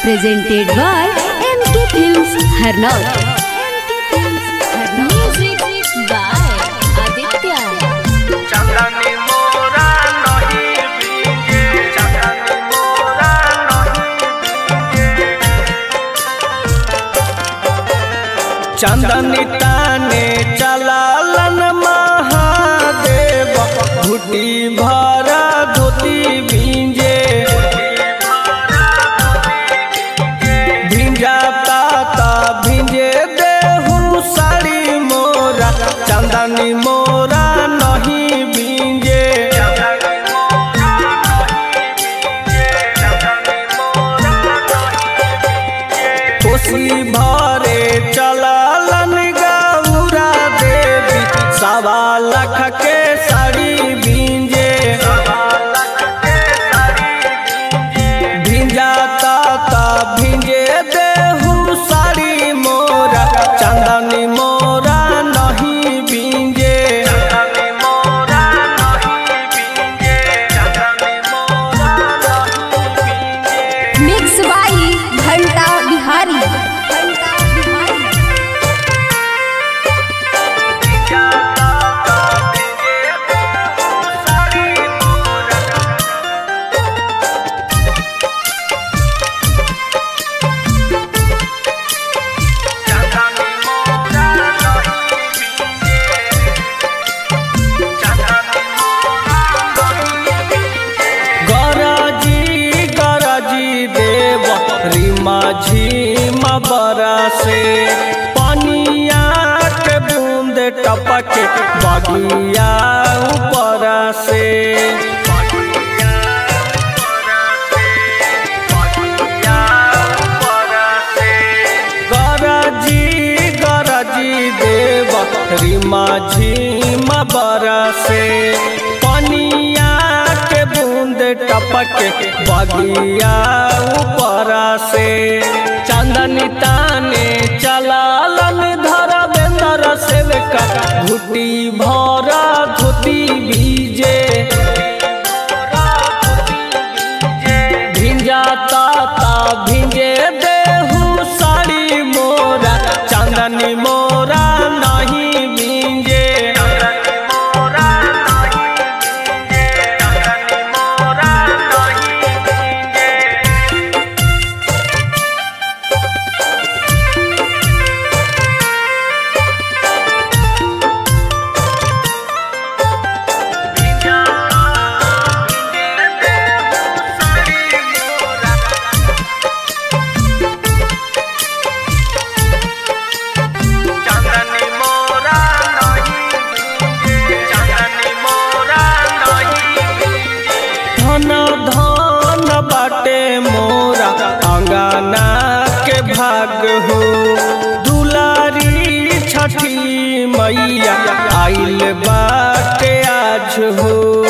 presented by MK Films Harnaut. Music by Aditya. चांदनी मोरा नहीं भीगे चांदनी मोरा नहीं भीगे चांदनी ताने चलालन महादेव घुटी भरा धोती भींजे भिंजाता ता भिंजे देहू साड़ी मोरा चंदनी मोरा नहीं भिंजे कोसी भरे चललन गौरा देवी सवा लाख के साड़ी भिंजे भिंजाता ता भिंजे देहू साड़ी मोरा चंदनी मोरा नहीं भिंजे Mix by Ghanta Bihari. गरजी गरजी देव रीमा झीमा बरसे पनिया के बूंद टपक बगिया ऊपर से गरजी गरजी देव रीमा झीमा बरसे पनिया के बूंद टपक बगिया ऊपर से चंदनी ताने चलालन धर बेंदर सेवका घुटी भरा धोती भीजे भिंजाता ता भिंजे देहू साड़ी मोरा चंदनी मोरा नहीं भिंजे चंदनी मोरा चंदनी मोरा धन धन बाटे मोरा अंगना के भाग हो दुलारी छठी मैया आइल बाटे आज हो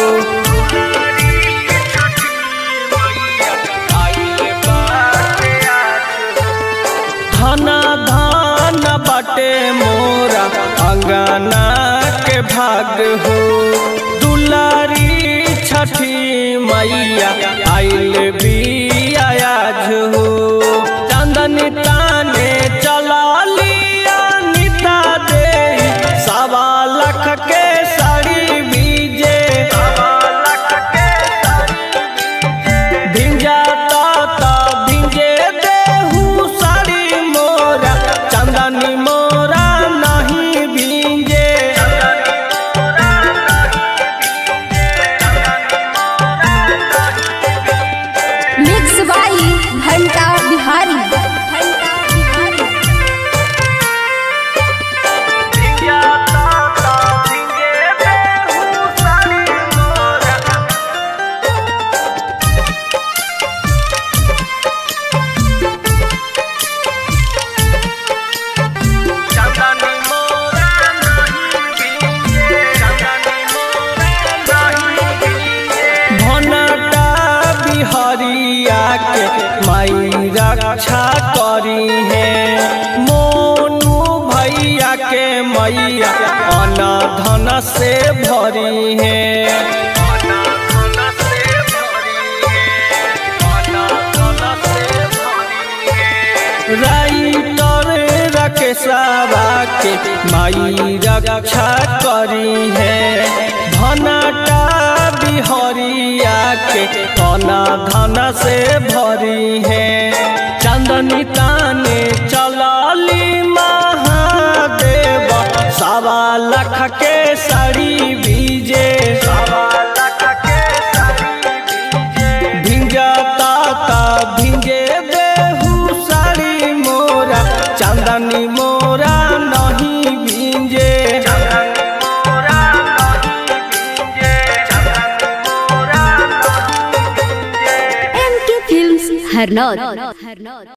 धन धन बाटे मोरा अंगना के भाग हो दुलारी छठी मैया आइल भी आज हो चंदनी ताने चला लिया निता दे सवा लाख के साड़ी बीजे भिंजाता ता भिंजे देहू साड़ी मोरा चंदनी मोरा नहीं भिंजे Mix by Ghanta Bihari. भनटा बिहरिया के माई रक्षा करी है मोनू भैया के मैया अन धन से भरी है राइटर रकेशवा के माई रक्षा करी है धनटा बिहरिया के कना धन से भरी है चंदनी ताने चलली महादेव सवा लख के साड़ी बीजे भिंजता ता भिंजे देहू साड़ी मोरा चंदनी मोरा नहीं भिंजे एम के फिल्म्स हरनौत